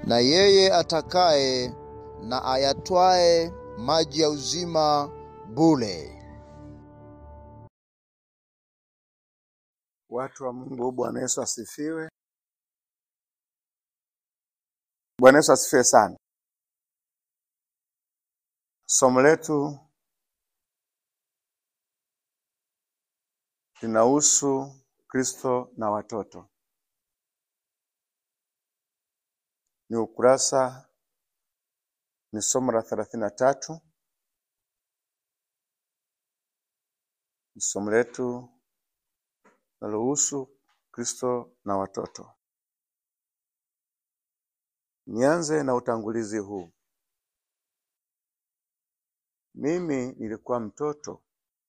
na yeye atakaye na ayatwae maji ya uzima bure. Watu wa Mungu, Bwana Yesu asifiwe. Bwana Yesu asifiwe sana. Somo letu linahusu Kristo na watoto. Ni ukurasa, ni somo la thelathini na tatu. Ni somo letu linalohusu Kristo na watoto. Nianze na utangulizi huu. Mimi nilikuwa mtoto,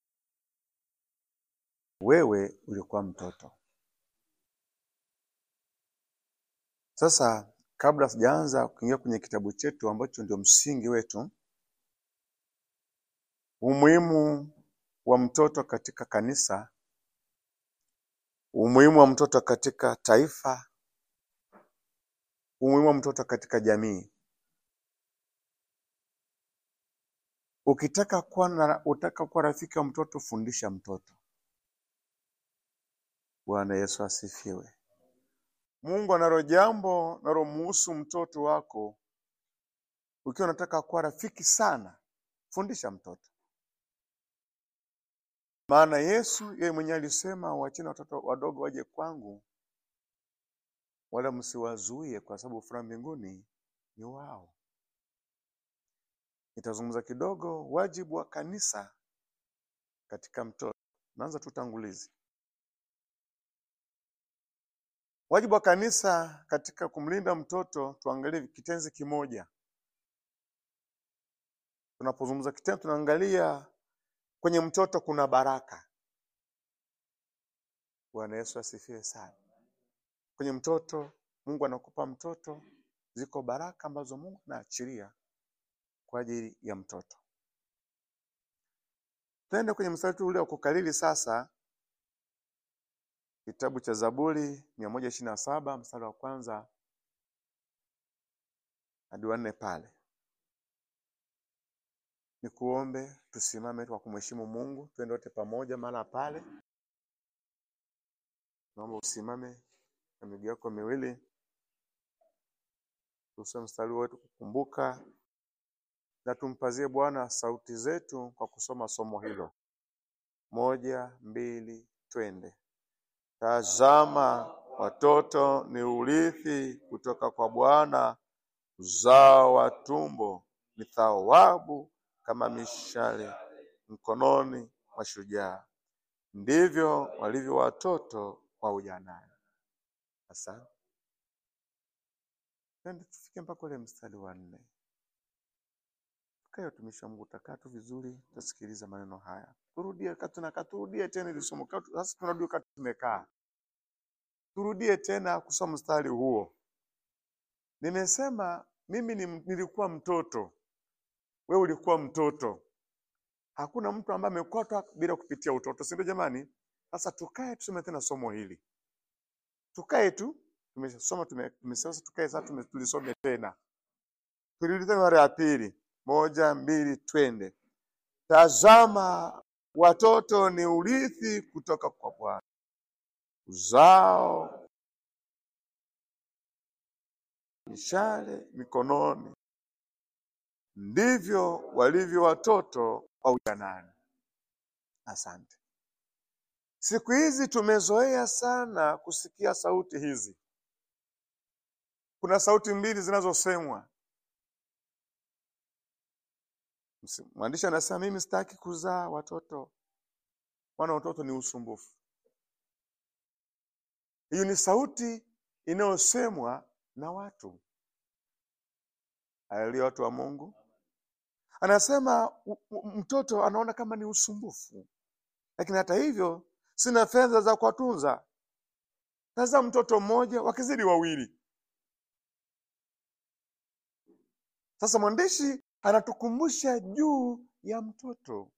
wewe ulikuwa mtoto. Sasa kabla sijaanza kuingia kwenye kitabu chetu ambacho ndio msingi wetu, umuhimu wa mtoto katika kanisa, umuhimu wa mtoto katika taifa, umuhimu wa mtoto katika jamii. Ukitaka kuwa na, utaka kuwa rafiki wa mtoto, fundisha mtoto. Bwana Yesu asifiwe. Mungu analo jambo nalomuhusu mtoto wako. Ukiwa unataka kuwa rafiki sana, fundisha mtoto. Maana Yesu yeye mwenyewe alisema, wacheni watoto wadogo waje kwangu, wala msiwazuie, kwa sababu furaha mbinguni ni wao. Nitazungumza kidogo wajibu wa kanisa katika mtoto. Naanza tu utangulizi. Wajibu wa kanisa katika kumlinda mtoto, tuangalie kitenzi kimoja. Tunapozungumza kitenzi, tunaangalia kwenye mtoto kuna baraka. Bwana Yesu asifiwe sana. Kwenye mtoto, Mungu anakupa mtoto, ziko baraka ambazo Mungu anaachilia kwa ajili ya mtoto. Twende kwenye mstari ule wa kukalili sasa, kitabu cha Zaburi mia moja ishirini na saba mstari wa kwanza hadi wa nne pale. Nikuombe tusimame kwa kumheshimu Mungu, twende wote pamoja mahala pale. Naomba usimame na miguu yako miwili, tusome mstari wetu kukumbuka na tumpazie Bwana sauti zetu kwa kusoma somo hilo. Moja, mbili, twende. Tazama, watoto ni urithi kutoka kwa Bwana, uzao wa tumbo ni thawabu kama mishale mkononi mwa shujaa. Ndivyo walivyo watoto wa ujanani. Asante. Twende tufike mpaka ule mstari wa nne. Tukae watumishi wa Mungu, takaa tu vizuri, tasikiliza maneno haya. Turudie katuna katurudie tena ili somo. Sasa tunarudi wakati tumekaa. Turudie tena kusoma mstari huo. Nimesema mimi ni, nilikuwa mtoto, wewe ulikuwa mtoto. Hakuna mtu ambaye amekotwa bila kupitia utoto, si ndio jamani? Sasa tukae tusome tena somo hili, tukae tu. Tumesoma tumesema, tukae sasa, tulisome tena, turudi tena mara ya pili. Moja, mbili, twende. Tazama, watoto ni urithi kutoka kwa Bwana, uzao mishale mikononi, ndivyo walivyo watoto wa ujanani. Asante. Siku hizi tumezoea sana kusikia sauti hizi. Kuna sauti mbili zinazosemwa. Mwandishi anasema mimi sitaki kuzaa watoto, maana watoto ni usumbufu. Hiyo ni sauti inayosemwa na watu. Haleluya, watu wa Mungu. Anasema mtoto anaona kama ni usumbufu, lakini hata hivyo sina fedha za kuwatunza. Sasa mtoto mmoja, wakizidi wawili. Sasa mwandishi anatukumbusha juu ya mtoto.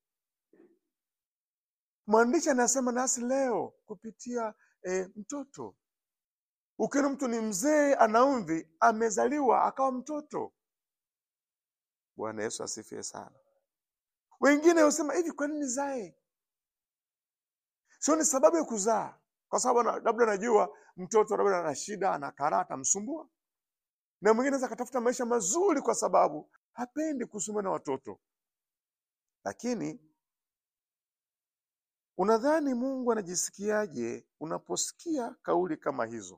Mwandishi anasema nasi leo kupitia e, mtoto Ukiona mtu ni mzee ana mvi, amezaliwa akawa mtoto. Bwana Yesu asifiwe sana. Wengine husema hivi, kwa nini nizae? Sio ni sababu ya kuzaa, kwa sababu ana- labda najua mtoto labda ana shida, ana karaa, atamsumbua. Na mwingine anaweza akatafuta maisha mazuri kwa sababu hapendi kusumbua na watoto. Lakini unadhani Mungu anajisikiaje unaposikia kauli kama hizo?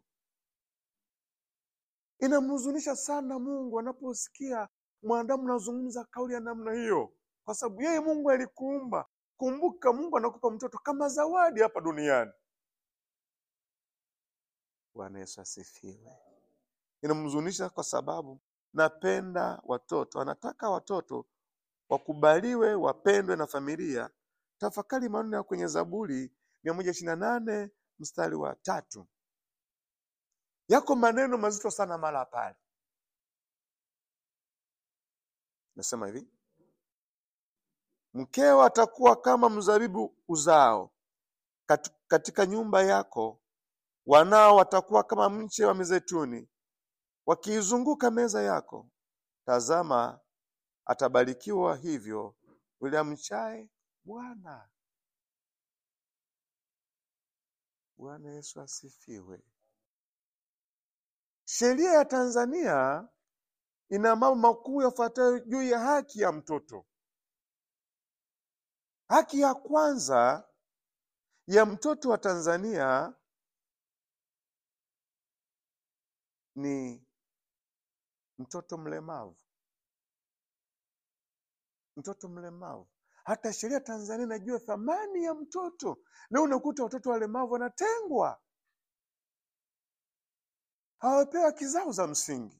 Inamhuzunisha sana Mungu anaposikia mwanadamu anazungumza kauli ya namna hiyo, kwa sababu yeye Mungu alikuumba. Kumbuka, Mungu anakupa mtoto kama zawadi hapa duniani. Bwana Yesu asifiwe. Inamhuzunisha kwa sababu napenda watoto, anataka watoto wakubaliwe, wapendwe na familia. Tafakari maneno ya kwenye Zaburi mia moja ishirini na nane mstari wa tatu. Yako maneno mazito sana mara pale, nasema hivi: mkeo atakuwa kama mzabibu uzao kat- katika nyumba yako, wanao watakuwa kama mche wa mizeituni wakiizunguka meza yako. Tazama, atabarikiwa hivyo yule amchaye Bwana. Bwana Yesu asifiwe. Sheria ya Tanzania ina mambo makuu yafuatayo juu ya haki ya mtoto. Haki ya kwanza ya mtoto wa Tanzania ni mtoto mlemavu. Mtoto mlemavu, hata sheria ya Tanzania inajua thamani ya mtoto. Leo unakuta watoto walemavu wanatengwa, hawapewi haki zao za msingi.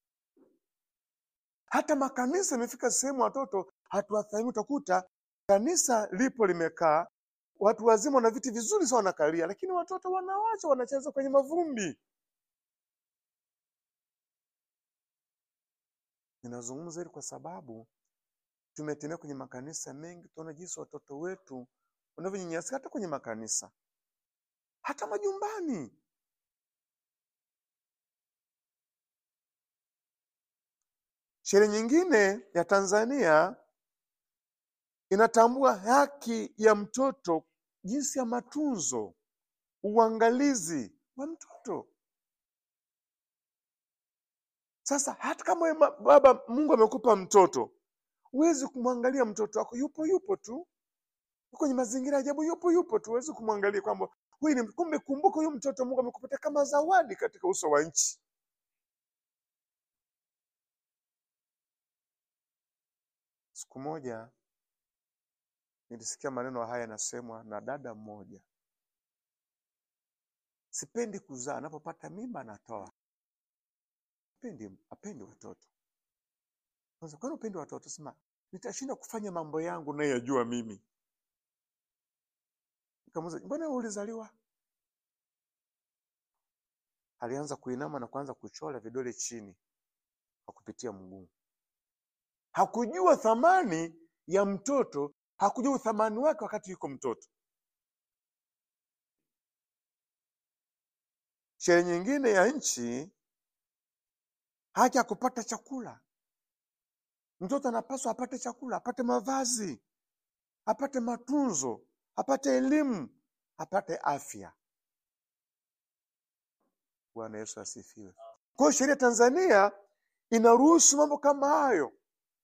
Hata makanisa imefika sehemu watoto hatuwathamini. Utakuta kanisa lipo limekaa, watu wazima wana viti vizuri sana wanakalia, lakini watoto wanawacha wanacheza kwenye mavumbi. Ninazungumza hili kwa sababu tumetembea kwenye makanisa mengi, tunaona jinsi watoto wetu wanavyonyanyasika, hata kwenye makanisa, hata majumbani. Sheria nyingine ya Tanzania inatambua haki ya mtoto, jinsi ya matunzo, uangalizi wa mtoto. Sasa hata kama wewe ma- baba, Mungu amekupa mtoto, huwezi kumwangalia mtoto wako yupo yupo tu yuko kwenye mazingira ya ajabu, yupo yupo tu, huwezi kumwangalia kwamba huyu ni kumbe. Kumbuka huyu mtoto Mungu amekupatia kama zawadi katika uso wa nchi. Siku moja nilisikia maneno haya yanasemwa na dada mmoja, sipendi kuzaa, anapopata mimba anatoa, apendi apendi watoto. Kwanza, kwani upendi watoto? Sema nitashinda kufanya mambo yangu nayajua mimi. Nikamuuliza, mbona wewe ulizaliwa? Alianza kuinama na kuanza kuchora vidole chini kwa kupitia mguu. Hakujua thamani ya mtoto, hakujua uthamani wake wakati yuko mtoto. Sheria nyingine ya nchi, haki ya kupata chakula. Mtoto anapaswa apate chakula, apate mavazi, apate matunzo, apate elimu, apate afya. Bwana Yesu asifiwe. Kwa hiyo sheria ya Tanzania inaruhusu mambo kama hayo.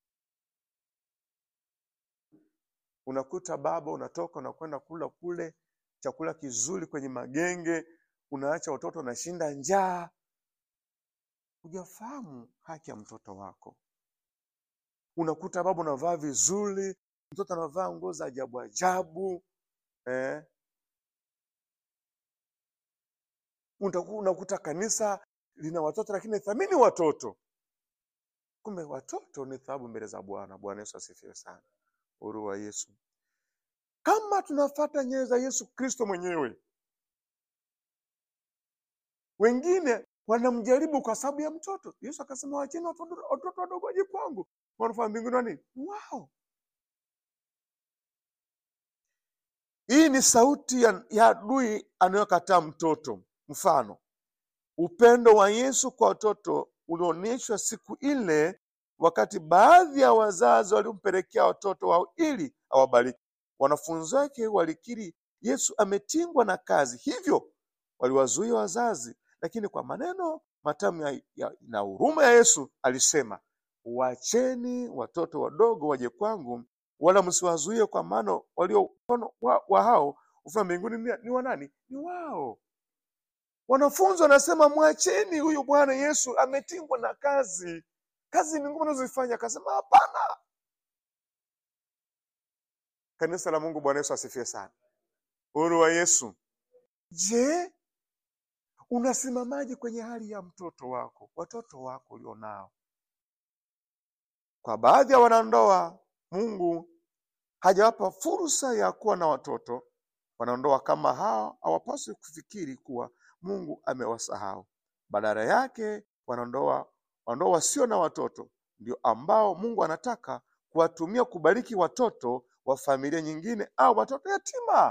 Unakuta baba unatoka unakwenda kula kule chakula kizuri kwenye magenge, unaacha watoto wanashinda njaa. Hujafahamu haki ya mtoto wako. Unakuta baba unavaa vizuri, mtoto anavaa nguo za ajabu ajabu eh. Utaku- Unakuta kanisa lina watoto lakini thamini watoto, kumbe watoto ni thawabu mbele za Bwana. Bwana Yesu asifiwe sana. Uhuru wa Yesu. Kama tunafuata nyayo za Yesu Kristo mwenyewe, wengine wanamjaribu kwa sababu ya mtoto. Yesu akasema, wacheni watoto watoto wadogo waje kwangu, wanafaa mbinguni wa nini? Wao. Hii ni sauti ya, ya adui anayokataa mtoto. Mfano, upendo wa Yesu kwa watoto ulionyeshwa siku ile, wakati baadhi ya wazazi walimpelekea watoto wao ili awabariki. Wanafunzi wake walikiri Yesu ametingwa na kazi, hivyo waliwazuia wazazi, lakini kwa maneno matamu ya, ya, na huruma ya Yesu alisema, wacheni watoto wadogo waje kwangu, wala msiwazuie, kwa maana walio mfano wa, wa hao ufalme wa mbinguni ni, ni wa nani? Ni wao. Wanafunzi wanasema mwacheni huyu Bwana Yesu ametingwa na kazi, kazi ni ngumu anazozifanya. Akasema hapana. Kanisa la Mungu, Bwana Yesu asifiwe sana. Uhuru wa Yesu. Je, unasimamaje kwenye hali ya mtoto wako, watoto wako ulionao? Kwa baadhi ya wanandoa, Mungu hajawapa fursa ya kuwa na watoto. Wanandoa kama hao hawapaswi kufikiri kuwa Mungu amewasahau. Badala yake, wanandoa wanandoa wasio na watoto ndio ambao Mungu anataka kuwatumia kubariki watoto wa familia nyingine au watoto yatima.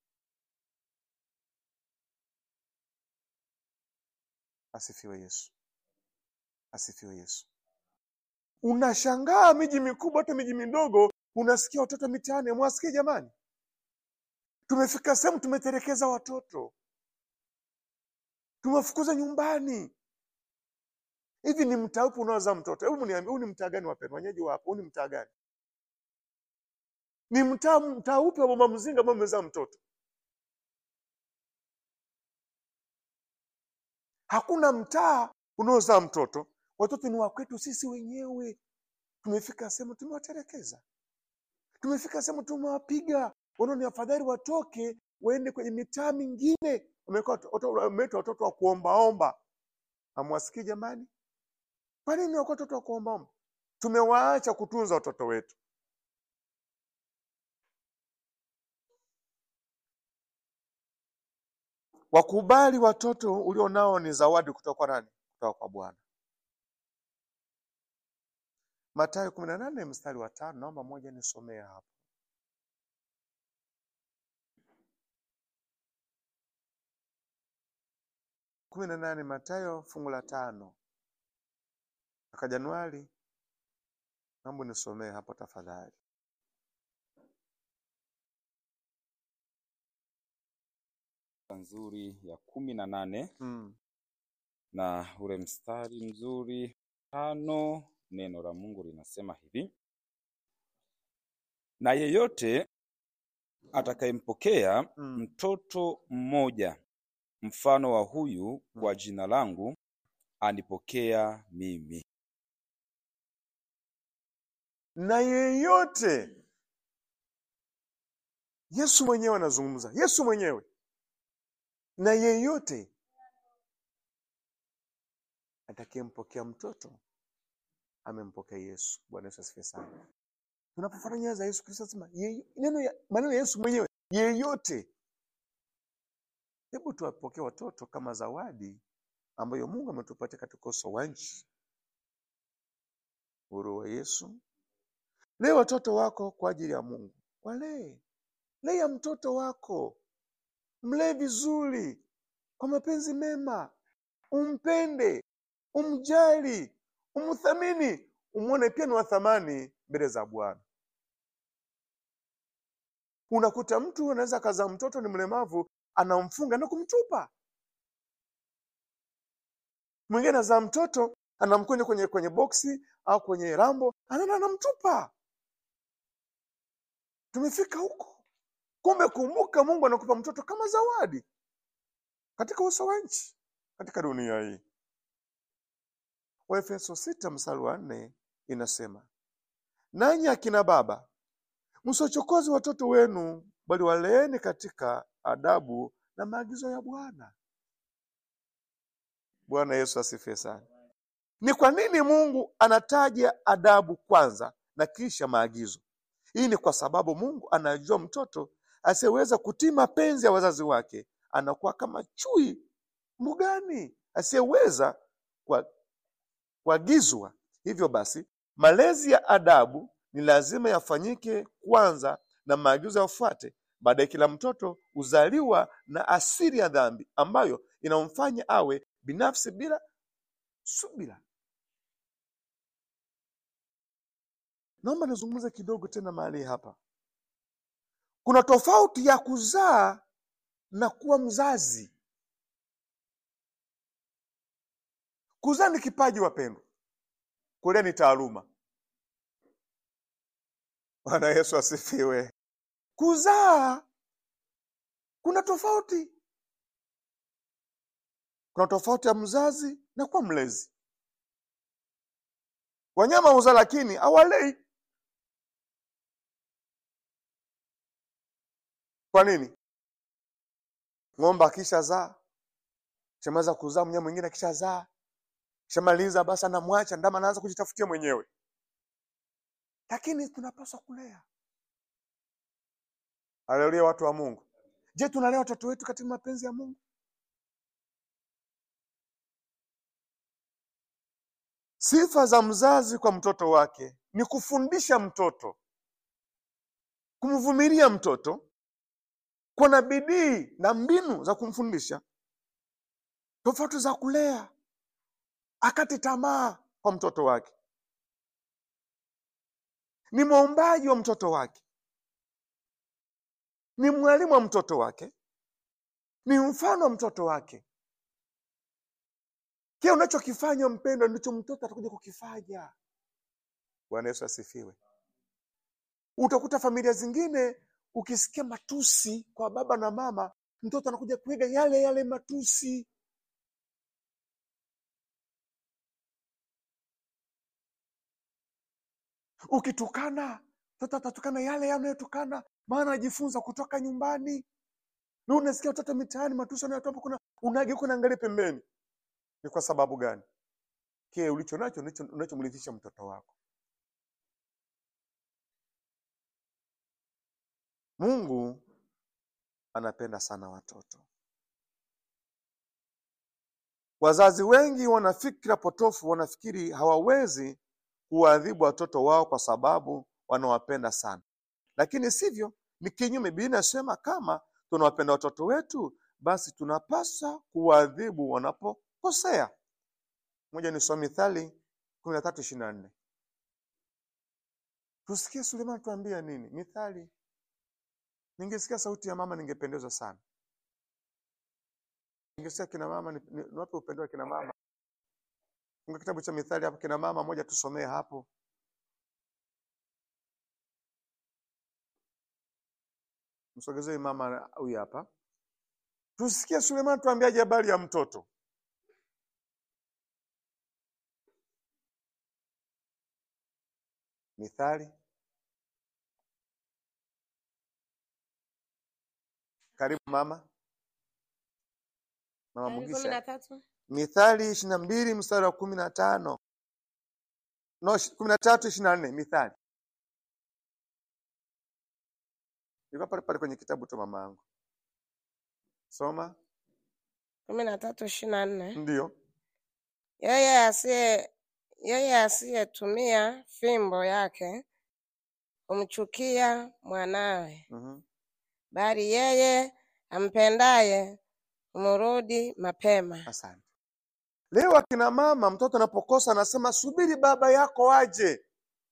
Asifiwe Yesu, asifiwe Yesu. Unashangaa miji mikubwa, hata miji midogo, unasikia watoto mitaani. Mwasikie jamani? Tumefika sehemu tumetelekeza watoto, tumewafukuza nyumbani. Hivi ni mtaa upi unaozaa mtoto? Hebu mniambie, huu ni mtaa gani wapendwa? Wenyeji wapo, huu ni mtaa gani? Ni mtaa mtaa upi wa mama mzinga ambao umezaa mtoto? Hakuna mtaa unaozaa mtoto. Watoto ni wa kwetu sisi wenyewe. Tumefika sehemu tumewatelekeza, tumefika sehemu tumewapiga. Wanaona ni afadhali watoke waende kwenye mitaa mingine. Wameitwa watoto wa kuombaomba. Hamwasikii jamani? Kwa nini wako watoto wa kuombaomba? Tumewaacha kutunza watoto wetu. Wakubali watoto ulio nao ni zawadi kutoka kwa nani? Kutoka kwa Bwana. Mathayo kumi na nane mstari wa tano, naomba moja nisomee hapo. kumi na nane Mathayo fungu la tano. Kaka Januari, naomba nisomee hapo tafadhali. nzuri ya kumi na nane Mm. na ule mstari mzuri tano, neno la Mungu linasema hivi: na yeyote atakayempokea Mm. mtoto mmoja mfano wa huyu kwa jina langu anipokea mimi. na yeyote Yesu mwenyewe anazungumza, Yesu mwenyewe, na yeyote atakayempokea mtoto amempokea Yesu. Bwana Yesu asifiwe sana. Tunapofanya nyayo za Yesu Kristo, sema neno ya maneno ya Yesu mwenyewe, yeyote. Hebu tuwapokee watoto kama zawadi ambayo Mungu ametupatia katika uso wa nchi. Uhuru wa Yesu. Lee watoto wako kwa ajili ya Mungu, walee. Lea mtoto wako, mlee vizuri kwa mapenzi mema, umpende, umjali, umthamini, umwone pia ni wa thamani mbele za Bwana. Unakuta mtu anaweza akazaa mtoto ni mlemavu, anamfunga na kumtupa. Mwingine anazaa mtoto anamkwenda kwenye kwenye boksi au kwenye rambo, anaenda anamtupa. Tumefika huko. Kumbe kumbuka, Mungu anakupa mtoto kama zawadi katika uso wa nchi, katika dunia hii. Waefeso sita mstari wa nne inasema, nanyi akina baba msiwachokoze watoto wenu, bali waleeni katika adabu na maagizo ya Bwana. Bwana Yesu asifiwe sana. Ni kwa nini Mungu anataja adabu kwanza na kisha maagizo? Hii ni kwa sababu Mungu anajua mtoto asiyeweza kutii mapenzi ya wazazi wake anakuwa kama chui mbugani asiyeweza kwa- kuagizwa. Hivyo basi, malezi ya adabu ni lazima yafanyike kwanza na maagizo yafuate. Baadaye kila mtoto huzaliwa na asili ya dhambi ambayo inamfanya awe binafsi bila subira. Naomba nizungumze kidogo tena mahali hapa. Kuna tofauti ya kuzaa na kuwa mzazi. Kuzaa ni kipaji, wapendwa, kulea ni taaluma. Bwana Yesu asifiwe. Kuzaa kuna tofauti, kuna tofauti ya mzazi na kuwa mlezi. Wanyama huzaa lakini hawalei. Kwa nini? Ng'ombe akishazaa, shamaliza kuzaa, mnyama mwingine akishazaa, shamaliza basi anamwacha, ndama anaanza kujitafutia mwenyewe. Lakini tunapaswa kulea. Haleluya, watu wa Mungu. Je, tunalea watoto wetu katika mapenzi ya Mungu? Sifa za mzazi kwa mtoto wake ni kufundisha mtoto, kumvumilia mtoto, kuwa na bidii na mbinu za kumfundisha, tofauti za kulea, akati tamaa kwa mtoto wake, ni mwombaji wa mtoto wake, ni mwalimu wa mtoto wake, ni mfano wa mtoto wake. Kile unachokifanya mpendwa, ndicho mtoto atakuja kukifanya. Bwana Yesu asifiwe. Utakuta familia zingine ukisikia matusi kwa baba na mama, mtoto anakuja kuiga yale yale matusi. Ukitukana mtoto atatukana yale yanayotukana, maana anajifunza kutoka nyumbani. Na unasikia watoto mitaani matusi anayotoa, kuna unageuka unaangalia pembeni. Ni kwa sababu gani? Kile ulicho nacho ndicho unachomrithisha mtoto wako. Mungu anapenda sana watoto. Wazazi wengi wana fikra potofu, wanafikiri hawawezi kuwaadhibu watoto wao kwa sababu wanawapenda sana, lakini sivyo, ni kinyume. Biblia inasema kama tunawapenda watoto wetu, basi tunapaswa kuwaadhibu wanapokosea. Moja ni soma Mithali kumi na tatu ishirini na nne. Tusikie Suleiman tuambia nini Mithali. Ningesikia sauti ya mama ningependezwa sana. Ningesikia kina mama, ni, ni, niwape upendo wa kina mama. Funga kitabu cha Mithali hapo, kina mama moja tusomee hapo. Msogezee mama huyu hapa, tusikie Suleiman tuambiaje habari ya mtoto. Mithali, karibu mama. Mama Mithali kumi Mugisha. na tatu Mithali ishirini na mbili mstari wa kumi na tano no, ishi- kumi na tatu ishirini na nne Mithali iko pale pale kwenye kitabu cha mama yangu, soma. kumi na tatu ishirini na nne Ndio, yeye asiye yeye asiyetumia fimbo yake humchukia mwanawe, mhm. bali yeye ampendaye humrudi mapema. Asante. Leo akina mama, mtoto anapokosa anasema subiri baba yako aje.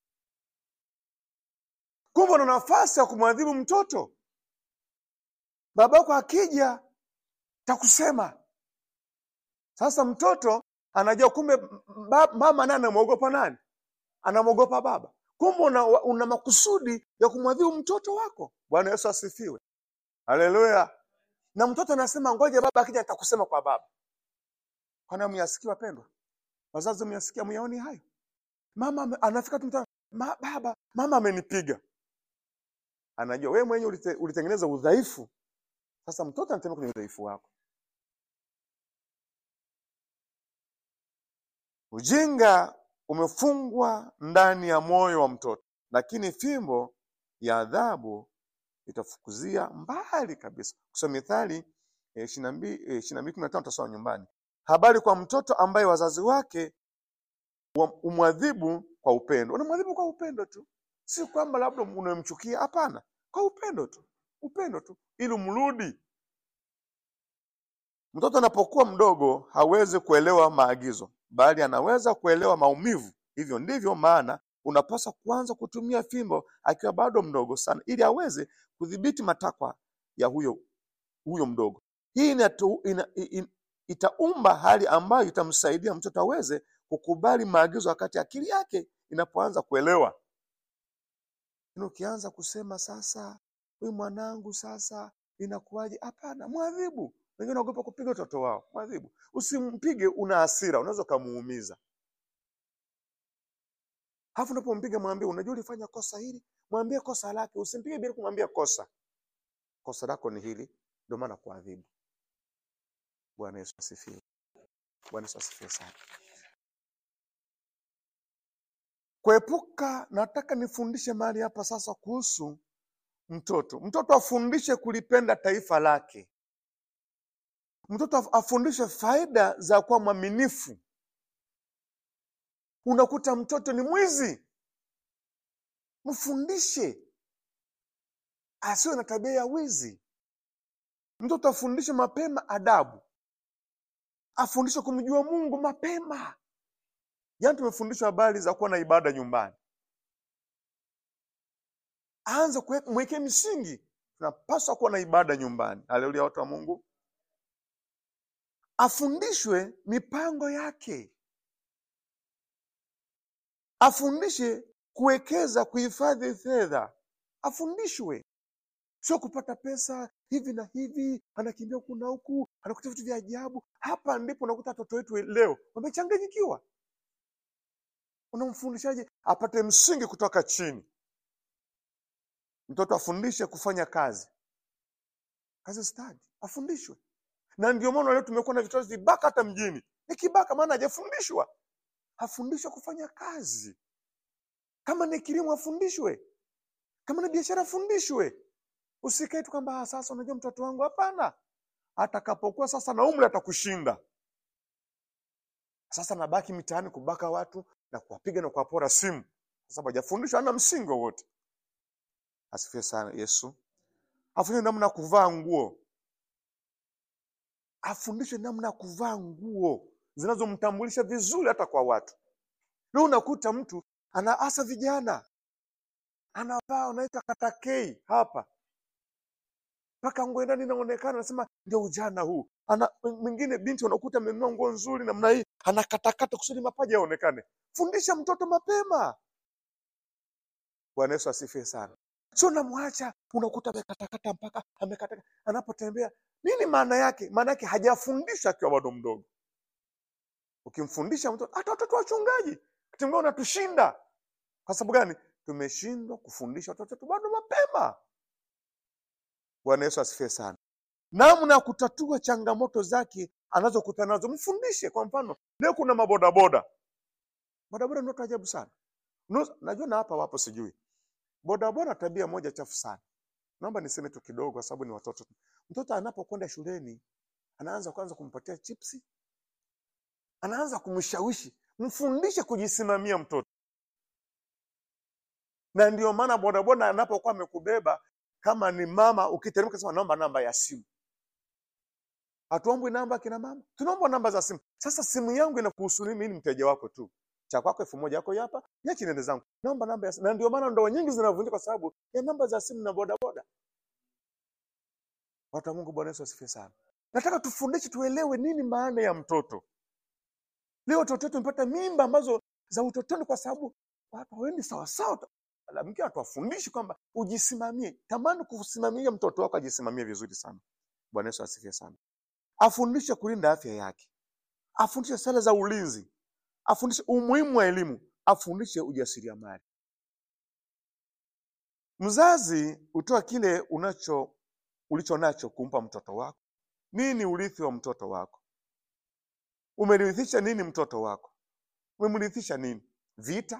Kumbe una nafasi ya kumwadhibu mtoto. Baba yako akija takusema. Sasa mtoto anajua kumbe m- ba- mama naye anamwogopa nani? Anamwogopa baba. Kumbe una, una makusudi ya kumwadhibu mtoto wako. Bwana Yesu asifiwe. Haleluya. Na mtoto anasema ngoja baba akija nitakusema kwa baba. Kwani hamyasikia wapendwa? Wazazi myasikia myaoni hayo? Mama ame- anafika tu mtaa, ma, baba, mama amenipiga. Anajua wewe mwenyewe ulite, ulitengeneza udhaifu. Sasa mtoto anatembea kwenye udhaifu wako. Ujinga umefungwa ndani ya moyo wa mtoto, lakini fimbo ya adhabu itafukuzia mbali kabisa. Kusoma Mithali ishirini na mbili kumi na tano utasoma nyumbani. Habari kwa mtoto ambaye wazazi wake wa- umwadhibu kwa upendo. Unamwadhibu kwa upendo tu, si kwamba labda unamchukia. Hapana, kwa upendo tu, upendo tu, ili umrudi. Mtoto anapokuwa mdogo hawezi kuelewa maagizo, bali anaweza kuelewa maumivu. Hivyo ndivyo maana unapaswa kuanza kutumia fimbo akiwa bado mdogo sana, ili aweze kudhibiti matakwa ya huyo huyo mdogo. Hii inatu, ina, in, itaumba hali ambayo itamsaidia mtoto aweze kukubali maagizo wakati akili yake inapoanza kuelewa. Lakini ukianza kusema sasa, huyu mwanangu sasa inakuwaje? Hapana, mwadhibu. Wengine wanaogopa kupiga watoto wao, mwadhibu. Usimpige, una hasira, unaweza ukamuumiza. Halafu unapompiga mwambie, unajua ulifanya kosa hili, mwambie kosa lake. Usimpige bila kumwambia kosa, kosa lako ni hili, ndio maana kuadhibu. Bwana Yesu asifiwe. Bwana Yesu asifiwe sana. Kuepuka, nataka nifundishe mahali hapa sasa kuhusu mtoto. Mtoto afundishe kulipenda taifa lake. Mtoto af- afundishe faida za kuwa mwaminifu. Unakuta mtoto ni mwizi, mfundishe asiwe na tabia ya wizi. Mtoto afundishe mapema adabu, afundishe kumjua Mungu mapema. Jana tumefundishwa habari za kuwa na ibada nyumbani. Aanze kuwe- mwekee misingi, tunapaswa kuwa na ibada nyumbani. Haleluya, watu wa Mungu. Afundishwe mipango yake, afundishe kuwekeza, kuhifadhi fedha, afundishwe sio kupata pesa hivi na hivi, anakimbia huku na huku, anakuta vitu vya ajabu. Hapa ndipo unakuta watoto wetu leo wamechanganyikiwa. Unamfundishaje apate msingi kutoka chini? Mtoto afundishe kufanya kazi, kazi stadi, afundishwe. Na ndio maana leo tumekuwa na vitoto vibaka hata mjini, ni kibaka, maana hajafundishwa. Afundishwe kufanya kazi. Kama ni kilimo afundishwe, kama ni biashara afundishwe. Usikae tu kwamba "Ah, sasa unajua mtoto wangu. Hapana, atakapokuwa sasa na umri atakushinda. Sasa nabaki mitaani kubaka watu na kuwapiga na kuwapora simu, kwa sababu hajafundishwa, hana msingi wowote. Asifiwe sana Yesu. Afundishwe namna ya kuvaa nguo, afundishwe namna ya kuvaa nguo zinazomtambulisha vizuri hata kwa watu. Leo unakuta mtu ana hasa vijana anavaa unaita katakei hapa mpaka nguo ndani inaonekana, anasema ndio ujana huu. Ana mwingine binti unakuta amenunua nguo nzuri namna hii, anakatakata kusudi mapaja yaonekane. Fundisha mtoto mapema. Bwana Yesu asifiwe sana. Sio namwacha unakuta amekatakata mpaka amekata, anapotembea nini maana yake? Maana yake hajafundishwa akiwa bado mdogo. Ukimfundisha mtoto, hata watoto wachungaji kitimgao unatushinda. Kwa sababu gani? Tumeshindwa kufundisha watoto wetu bado mapema. Bwana Yesu asifiwe sana. Namna ya kutatua changamoto zake anazokutana nazo, mfundishe. Kwa mfano, leo kuna mabodaboda, bodaboda ni watu ajabu sana. Unaweza- Najua na hapa wapo, sijui bodaboda. Tabia moja chafu sana, naomba niseme tu kidogo, kwa sababu ni watoto. Mtoto anapokwenda shuleni, anaanza kwanza kumpatia chipsi, anaanza kumshawishi. Mfundishe kujisimamia mtoto, na ndio maana bodaboda anapokuwa amekubeba kama ni mama, ukiteremka sema naomba namba ya simu. Hatuombwi namba kina mama, tunaomba namba za simu. Sasa simu yangu inakuhusu nini? Mimi ni mteja wako tu, cha kwako elfu moja yako hii hapa, niache niende zangu, naomba namba ya simu. Na ndio maana ndoa nyingi zinavunjika kwa sababu ya namba za simu na bodaboda. Watu wa Mungu, Bwana Yesu asifiwe sana. Nataka tufundishe, tuelewe nini maana ya mtoto. Leo watoto wetu wamepata mimba ambazo za utotoni kwa sababu watu hawaendi sawasawa. Mke atuwafundishi kwamba ujisimamie. Tamani kusimamia mtoto wako ajisimamie vizuri sana. Bwana Yesu asifiwe sana. Afundishe kulinda afya yake, afundishe sala za ulinzi, afundishe umuhimu wa elimu, afundishe ujasiriamali. Mzazi hutoa kile unacho ulicho nacho kumpa mtoto wako. Nini urithi wa mtoto wako? Umerithisha nini mtoto wako? Umemrithisha nini? Vita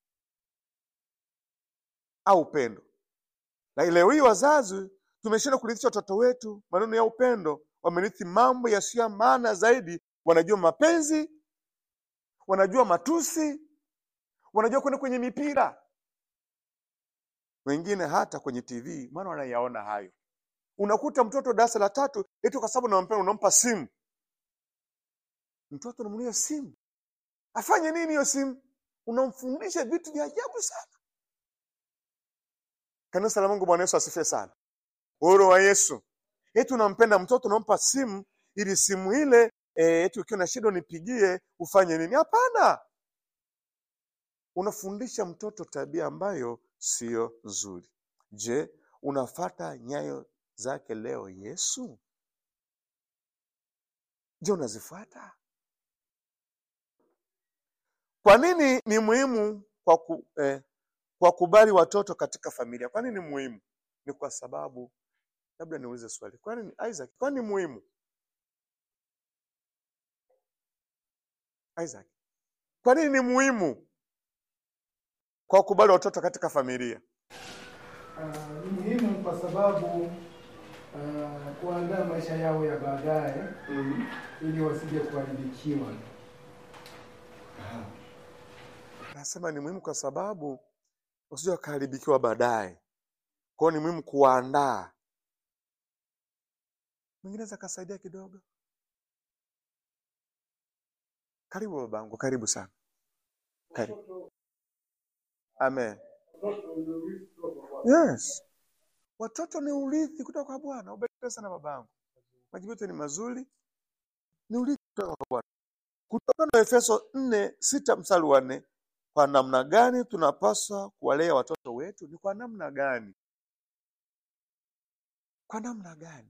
au upendo? Na leo hii wazazi tumeshindwa kurithisha watoto wetu maneno ya upendo, wamerithi mambo yasiyo ya maana zaidi. Wanajua mapenzi, wanajua matusi, wanajua kwenda kwenye mipira, wengine hata kwenye TV, maana wanayaona hayo. Unakuta mtoto darasa la tatu eti kwa sababu unampenda unampa simu, mtoto unamunulia simu afanye nini hiyo simu unamfundisha vitu vya ajabu sana kanisa la mungu bwana yesu asifiwe sana uhuru wa yesu eti unampenda mtoto unampa simu ili simu ile eh, eti ukiwa na shida unipigie ufanye nini hapana unafundisha mtoto tabia ambayo siyo nzuri je unafata nyayo zake leo yesu je unazifuata kwa nini ni muhimu kwa ku, eh, kwa kubali watoto katika familia kwa nini ni muhimu ni kwa sababu labda niulize swali kwa nini isaac kwa nini ni muhimu isaac kwa nini ni muhimu kwa kubali watoto katika familia Ah, ni muhimu kwa sababu ah, kuandaa maisha yao ya baadaye ili wasije kuharibikiwa. nasema ni muhimu kwa sababu usije wakaharibikiwa baadaye kwao ni muhimu kuwaandaa mwingine aweza akasaidia kidogo karibu babangu karibu sana karibu amen yes watoto ni urithi kutoka kwa bwana ubarikiwe sana babangu majibu yetu ni mazuri ni urithi kutoka kwa bwana kutoka na efeso nne sita mstari wa nne kwa namna gani tunapaswa kuwalea watoto wetu ni kwa namna gani kwa namna gani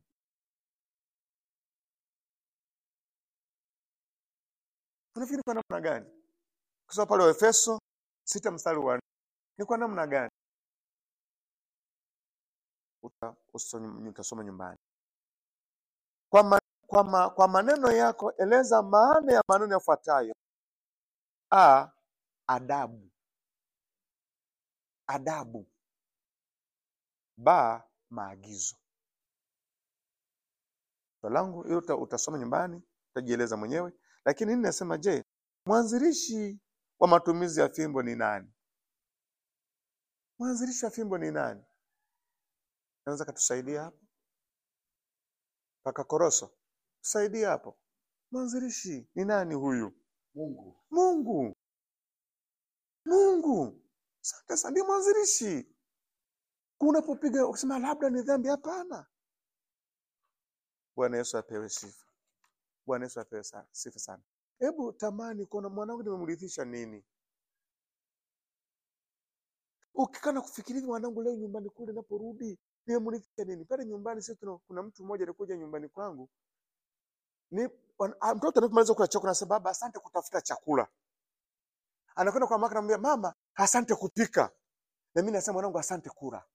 unafikiri kwa namna gani kusoma pale waefeso sita mstari wa nne ni kwa namna gani Uta- uso- utasoma nyumbani kwa, ma, kwa, ma, kwa maneno yako eleza maana ya maneno yafuatayo a adabu adabu ba maagizo swali langu hiyo uta, utasoma nyumbani utajieleza mwenyewe lakini nini nasema je mwanzilishi wa matumizi ya fimbo ni nani mwanzilishi wa fimbo ni nani naweza katusaidia hapo paka koroso tusaidie hapo mwanzilishi ni nani huyu Mungu. mungu mungu asante sana ndiye mwanzilishi unapopiga ukisema labda ni dhambi hapana bwana yesu apewe sifa bwana yesu apewe sa- sifa sana hebu tamani kuona mwanangu nimemrithisha nini ukikana kufikiria hivi mwanangu leo nyumbani kule naporudi nimemrithisha nini pale nyumbani sisi tuna kuna mtu mmoja alikuja nyumbani kwangu ni wan- ah, mtoto anapomaliza kula chakula anasema baba asante kutafuta chakula anakwenda kwa mama anamwambia mama asante kupika na mimi nasema mwanangu asante kula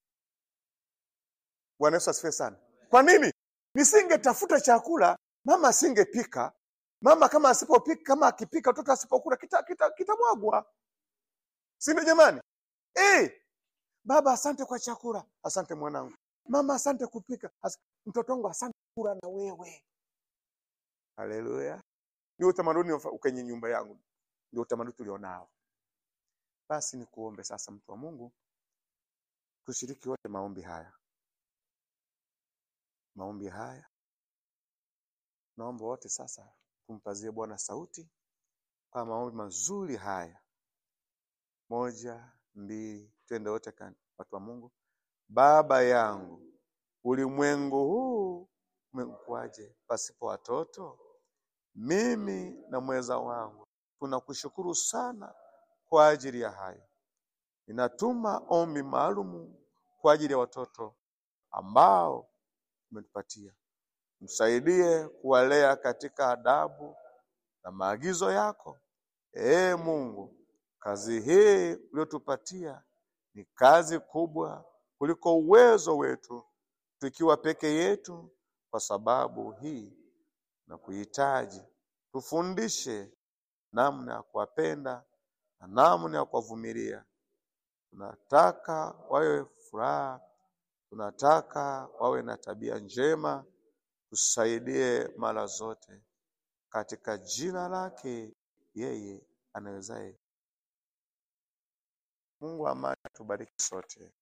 bwana yesu asifiwe sana kwa nini nisingetafuta chakula mama asingepika mama kama asipopika kama akipika mtoto asipokula kitamwagwa kita, kita kitamwagwa. si ndio jamani eh baba asante kwa chakula asante mwanangu mama asante kupika As mtoto wangu asante kula na wewe haleluya ndio utamaduni wa- kwenye nyumba yangu ndio utamaduni tulionao basi ni kuombe sasa mtu wa mungu tushiriki wote maombi haya maombi haya naomba wote sasa tumpazie bwana sauti kwa maombi mazuri haya moja mbili twende wote kan- watu wa mungu baba yangu ulimwengu huu umekuwaje pasipo watoto mimi na mweza wangu tunakushukuru sana kwa ajili ya hayo ninatuma ombi maalumu kwa ajili ya watoto ambao umetupatia msaidie kuwalea katika adabu na maagizo yako ee mungu kazi hii uliotupatia ni kazi kubwa kuliko uwezo wetu tukiwa peke yetu kwa sababu hii na kuhitaji tufundishe namna ya kuwapenda na namna ya kuwavumilia tunataka wawe furaha tunataka wawe na tabia njema tusaidie mara zote katika jina lake yeye anawezaye mungu wa amani atubariki sote